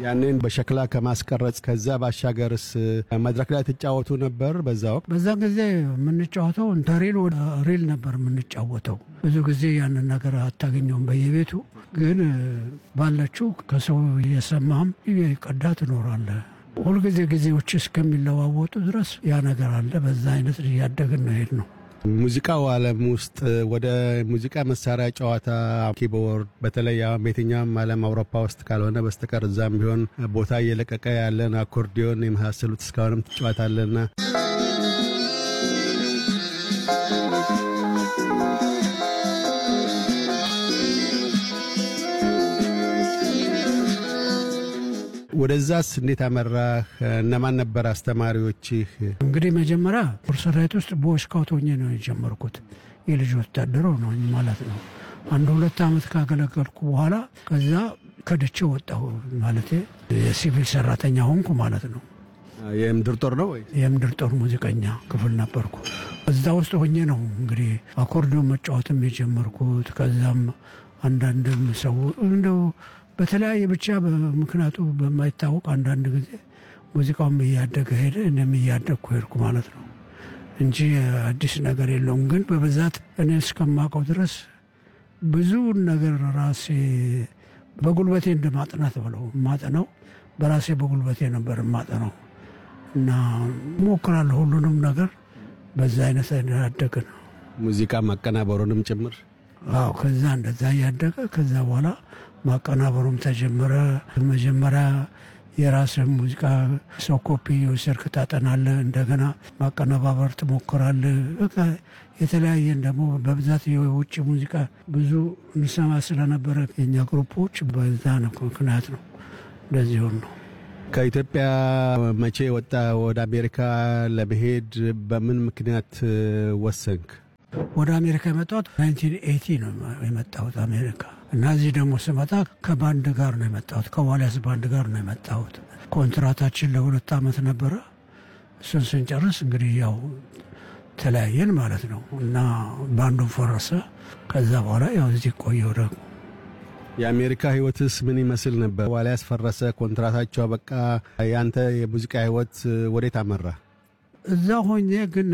ያንን በሸክላ ከማስቀረጽ ከዛ ባሻገርስ መድረክ ላይ ትጫወቱ ነበር? በዛ ወቅት በዛን ጊዜ የምንጫወተው ተሪል ወደ ሪል ነበር የምንጫወተው። ብዙ ጊዜ ያንን ነገር አታገኘውም በየቤቱ ግን ባለችው ከሰው እየሰማህም ቀዳ ትኖራለህ። ሁልጊዜ ጊዜዎች እስከሚለዋወጡ ድረስ ያ ነገር አለ። በዛ አይነት እያደግን ነው ሄድ ነው። ሙዚቃው ዓለም ውስጥ ወደ ሙዚቃ መሳሪያ ጨዋታ ኪቦርድ፣ በተለይ አሁን በየትኛውም ዓለም አውሮፓ ውስጥ ካልሆነ በስተቀር እዛም ቢሆን ቦታ እየለቀቀ ያለን አኮርዲዮን የመሳሰሉት እስካሁንም ትጫወታለና ወደዛስ እንዴት አመራህ? እነማን ነበር አስተማሪዎችህ? እንግዲህ መጀመሪያ ሰራዊት ውስጥ ቦይ ስካውት ሆኜ ነው የጀመርኩት። የልጅ ወታደር ነው ማለት ነው። አንድ ሁለት ዓመት ካገለገልኩ በኋላ ከዛ ከደቼ ወጣሁ ማለት የሲቪል ሰራተኛ ሆንኩ ማለት ነው። የምድር ጦር ነው ወይ? የምድር ጦር ሙዚቀኛ ክፍል ነበርኩ። እዛ ውስጥ ሆኜ ነው እንግዲህ አኮርዲዮን መጫወትም የጀመርኩት። ከዛም አንዳንድም ሰው እንደው በተለያየ ብቻ ምክንያቱ በማይታወቅ አንዳንድ ጊዜ ሙዚቃውም እያደገ ሄደ፣ እኔም እያደግኩ ሄድኩ ማለት ነው እንጂ አዲስ ነገር የለውም። ግን በብዛት እኔ እስከማውቀው ድረስ ብዙ ነገር ራሴ በጉልበቴ እንደ ማጥናት ብለው ማጠነው በራሴ በጉልበቴ ነበር ማጠነው እና እሞክራለሁ ሁሉንም ነገር በዛ አይነት ያደገ ነው። ሙዚቃ ማቀናበሩንም ጭምር አዎ ከዛ እንደዛ እያደገ ከዛ በኋላ ማቀናበሩም ተጀመረ። መጀመሪያ የራስህ ሙዚቃ ሰው ኮፒ የወሰድክ ታጠናለህ፣ እንደገና ማቀነባበር ትሞክራለህ። በቃ የተለያየን ደግሞ በብዛት የውጭ ሙዚቃ ብዙ እንሰማ ስለነበረ የኛ ግሩፖች በዛ ነው ምክንያት ነው እንደዚህ ሆን ነው። ከኢትዮጵያ መቼ ወጣ? ወደ አሜሪካ ለመሄድ በምን ምክንያት ወሰንክ? ወደ አሜሪካ የመጣሁት 1980 ነው የመጣሁት አሜሪካ እና እዚህ ደግሞ ስመጣ ከባንድ ጋር ነው የመጣሁት። ከዋልያስ ባንድ ጋር ነው የመጣሁት። ኮንትራታችን ለሁለት ዓመት ነበረ። እሱን ስንጨርስ እንግዲህ ያው ተለያየን ማለት ነው እና ባንዱን ፈረሰ። ከዛ በኋላ ያው እዚህ ቆየሁ ደግሞ የአሜሪካ ህይወትስ ምን ይመስል ነበር? ዋልያስ ፈረሰ፣ ኮንትራታቸው በቃ። ያንተ የሙዚቃ ህይወት ወዴት አመራ? እዛ ሆኜ ግን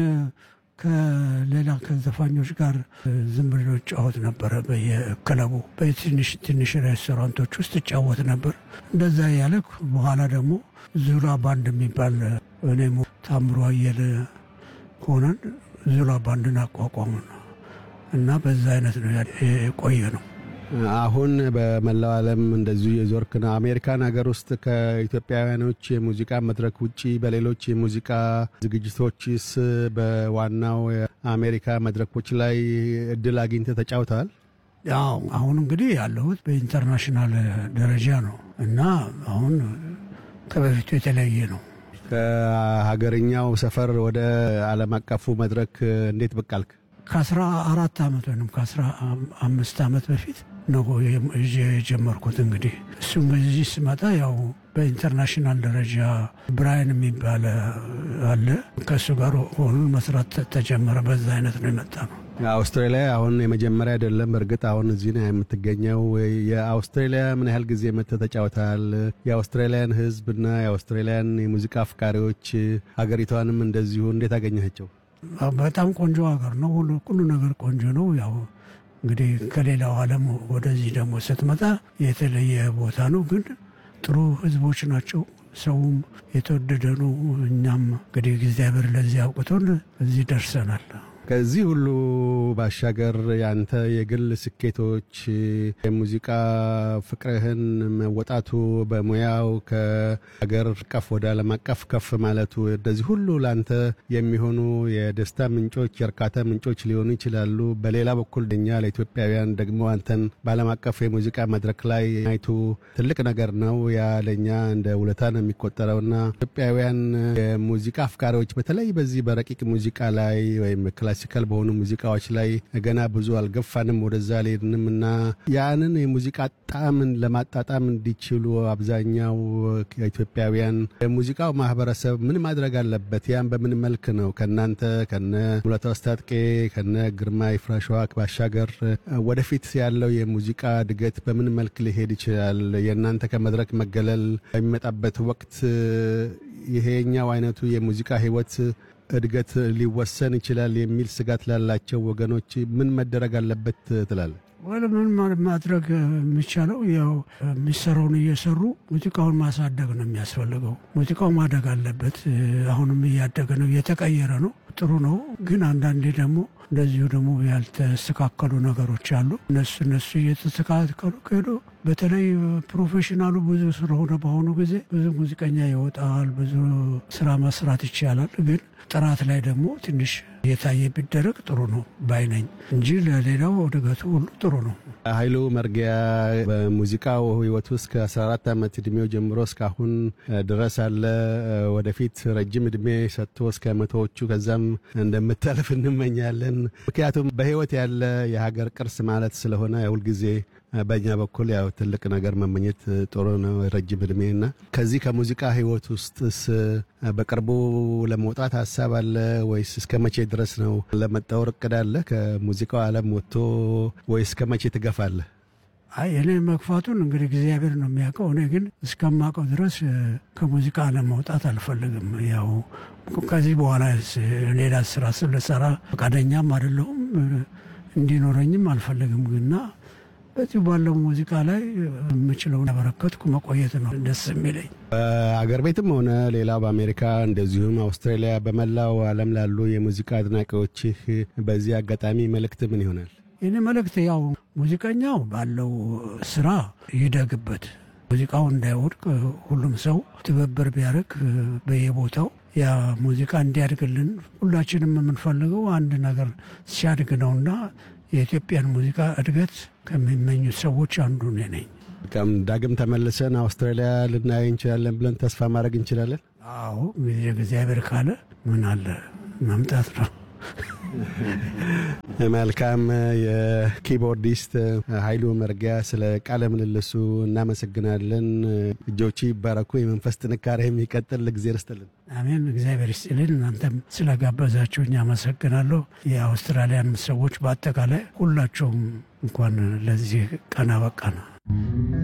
ከሌላ ከዘፋኞች ጋር ዝም ብሎ ጫወት ነበረ። በየክለቡ በትንሽ ትንሽ ሬስቶራንቶች ውስጥ እጫወት ነበር። እንደዛ ያለ በኋላ ደግሞ ዙላ ባንድ የሚባል እኔም ታምሮ አየለ ሆነን ዙላ ባንድን አቋቋሙ እና በዛ አይነት ነው የቆየ ነው። አሁን በመላው ዓለም እንደዚሁ የዞርክ ነው። አሜሪካን ሀገር ውስጥ ከኢትዮጵያውያኖች የሙዚቃ መድረክ ውጪ በሌሎች የሙዚቃ ዝግጅቶችስ በዋናው የአሜሪካ መድረኮች ላይ እድል አግኝተህ ተጫውተሃል? ያው አሁን እንግዲህ ያለሁት በኢንተርናሽናል ደረጃ ነው እና አሁን ከበፊቱ የተለያየ ነው። ከሀገርኛው ሰፈር ወደ ዓለም አቀፉ መድረክ እንዴት ብቅ አልክ? ከአስራ አራት ዓመት ወይም ከአስራ አምስት ዓመት በፊት ነው የጀመርኩት። እንግዲህ እሱም በዚህ ስመጣ ያው በኢንተርናሽናል ደረጃ ብራይን የሚባል አለ ከእሱ ጋር ሆኑን መስራት ተጀመረ። በዛ አይነት ነው የመጣ ነው። አውስትራሊያ አሁን የመጀመሪያ አይደለም። እርግጥ አሁን እዚህ ነው የምትገኘው። የአውስትራሊያ ምን ያህል ጊዜ መጥተህ ተጫውተሃል? የአውስትራሊያን ሕዝብና የአውስትራሊያን የሙዚቃ አፍቃሪዎች ሀገሪቷንም እንደዚሁ እንዴት አገኘሃቸው? በጣም ቆንጆ ሀገር ነው። ሁሉ ነገር ቆንጆ ነው። ያው እንግዲህ ከሌላው ዓለም ወደዚህ ደግሞ ስትመጣ የተለየ ቦታ ነው። ግን ጥሩ ህዝቦች ናቸው። ሰውም የተወደደ ነው። እኛም እንግዲህ እግዚአብሔር ለዚህ አውቅቶን እዚህ ደርሰናል። ከዚህ ሁሉ ባሻገር ያንተ የግል ስኬቶች የሙዚቃ ፍቅርህን መወጣቱ በሙያው ከሀገር አቀፍ ወደ ዓለም አቀፍ ከፍ ማለቱ እንደዚህ ሁሉ ለአንተ የሚሆኑ የደስታ ምንጮች፣ የእርካታ ምንጮች ሊሆኑ ይችላሉ። በሌላ በኩል እኛ ለኢትዮጵያውያን ደግሞ አንተን በዓለም አቀፍ የሙዚቃ መድረክ ላይ ማየቱ ትልቅ ነገር ነው። ያ ለእኛ እንደ ውለታ ነው የሚቆጠረውና ኢትዮጵያውያን የሙዚቃ አፍቃሪዎች በተለይ በዚህ በረቂቅ ሙዚቃ ላይ ወይም ክላሲክ ክላሲካል በሆኑ ሙዚቃዎች ላይ ገና ብዙ አልገፋንም፣ ወደዛ አልሄድንም እና ያንን የሙዚቃ ጣዕምን ለማጣጣም እንዲችሉ አብዛኛው ኢትዮጵያውያን የሙዚቃው ማህበረሰብ ምን ማድረግ አለበት? ያን በምን መልክ ነው ከእናንተ ከነ ሙላቱ አስታጥቄ ከነ ግርማ ይፍራሸዋ ባሻገር ወደፊት ያለው የሙዚቃ እድገት በምን መልክ ሊሄድ ይችላል? የእናንተ ከመድረክ መገለል በሚመጣበት ወቅት ይሄኛው አይነቱ የሙዚቃ ህይወት እድገት ሊወሰን ይችላል የሚል ስጋት ላላቸው ወገኖች ምን መደረግ አለበት ትላለ? ወደ ምን ማድረግ የሚቻለው ያው የሚሰራውን እየሰሩ ሙዚቃውን ማሳደግ ነው የሚያስፈልገው። ሙዚቃው ማደግ አለበት። አሁንም እያደገ ነው፣ እየተቀየረ ነው። ጥሩ ነው። ግን አንዳንዴ ደግሞ እንደዚሁ ደግሞ ያልተስተካከሉ ነገሮች አሉ። እነሱ እነሱ እየተስተካከሉ ከሄዱ በተለይ ፕሮፌሽናሉ ብዙ ስለሆነ በአሁኑ ጊዜ ብዙ ሙዚቀኛ ይወጣል፣ ብዙ ስራ መስራት ይቻላል። ግን ጥራት ላይ ደግሞ ትንሽ የታየ ቢደረግ ጥሩ ነው ባይነኝ እንጂ ለሌላው እድገቱ ሁሉ ጥሩ ነው። ኃይሉ መርጊያ በሙዚቃው ህይወት ውስጥ ከ14 ዓመት እድሜው ጀምሮ እስካሁን ድረስ አለ። ወደፊት ረጅም እድሜ ሰጥቶ እስከ መቶዎቹ ከዛም እንደምታልፍ እንመኛለን። ምክንያቱም በህይወት ያለ የሀገር ቅርስ ማለት ስለሆነ ሁልጊዜ በእኛ በኩል ያው ትልቅ ነገር መመኘት ጥሩ ነው፣ ረጅም እድሜ እና ከዚህ ከሙዚቃ ህይወት ውስጥስ በቅርቡ ለመውጣት ሀሳብ አለ ወይስ እስከ መቼ ድረስ ነው ለመጣወር እቅድ አለ? ከሙዚቃው ዓለም ወጥቶ ወይስ እስከ መቼ ትገፋለህ? አይ እኔ መግፋቱን እንግዲህ እግዚአብሔር ነው የሚያውቀው። እኔ ግን እስከማውቀው ድረስ ከሙዚቃ ለመውጣት አልፈልግም። ያው ከዚህ በኋላ ሌላ ስራ ስለሰራ ፈቃደኛም አይደለሁም እንዲኖረኝም አልፈልግም ግና በዚህ ባለው ሙዚቃ ላይ የምችለውን ያበረከትኩ መቆየት ነው ደስ የሚለኝ። በአገር ቤትም ሆነ ሌላው በአሜሪካ እንደዚሁም አውስትራሊያ፣ በመላው ዓለም ላሉ የሙዚቃ አድናቂዎችህ በዚህ አጋጣሚ መልእክት ምን ይሆናል? ይህን መልእክት ያው ሙዚቀኛው ባለው ስራ ይደግበት፣ ሙዚቃው እንዳይወድቅ ሁሉም ሰው ትብብር ቢያደርግ በየቦታው ያ ሙዚቃ እንዲያድግልን ሁላችንም የምንፈልገው አንድ ነገር ሲያድግ ነውና የኢትዮጵያን ሙዚቃ እድገት ከሚመኙት ሰዎች አንዱ እኔ ነኝ። ዳግም ተመልሰን አውስትራሊያ ልናይ እንችላለን ብለን ተስፋ ማድረግ እንችላለን። አዎ ጊዜ እግዚአብሔር ካለ ምን አለ መምጣት ነው። መልካም። የኪቦርዲስት ኃይሉ መርጊያ ስለ ቃለ ምልልሱ እናመሰግናለን። እጆቹ ይባረኩ፣ የመንፈስ ጥንካሬ የሚቀጥል እግዜር ይስጥልን። አሜን። እግዚአብሔር ይስጥልን። እናንተም ስለጋበዛችሁኝ አመሰግናለሁ። የአውስትራሊያን ሰዎች በአጠቃላይ ሁላቸውም እንኳን ለዚህ ቀን አበቃ ነው።